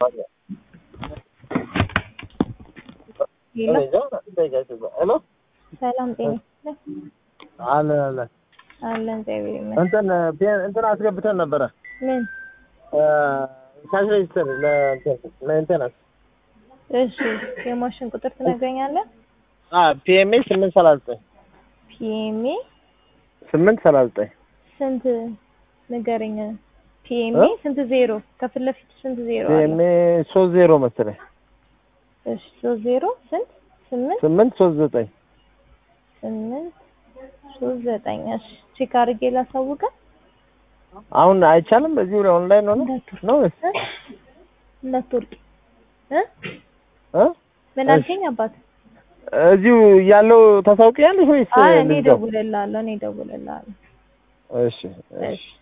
ሄሎ ሰላም ጤና ይስጥልኝ። አለ አለ አለን እግዚአብሔር ይመስገን። እንትን ፔ- እንትን አስገብተን ነበረ ምን? ካሽ ሬጅስተር ለሜንቴናንስ እሺ የማሽን ቁጥር ትነግረኛለህ? ፒኤምኤ ስምንት ሰላሳ ዘጠኝ ፒኤምኤ ስምንት ሰላሳ ዘጠኝ ስንት ንገረኝ። ፒኤምኤ ስንት ዜሮ? ከፊት ለፊት ስንት ዜሮ አለ? ፒኤምኤ ሶስት ዜሮ መሰለኝ እሺ ሶስት ዜሮ ስንት? ስምንት ስምንት ሶስት ዘጠኝ ስምንት ሶስት ዘጠኝ እሺ ቼክ አድርጌ ላሳውቅህ። አሁን አይቻልም። በዚህ ላይ ኦንላይን ሆነ እንዳትወርቅ ነው ወይስ እ? እንዳትወርቅ እ? እ? ምን እሺ። አልከኝ አባት? እዚሁ ያለው ታሳውቂያለሽ ወይስ አይ እኔ ልዝጋው? እደውልልሃለሁ እኔ እደውልልሃለሁ። እሺ እሺ እሺ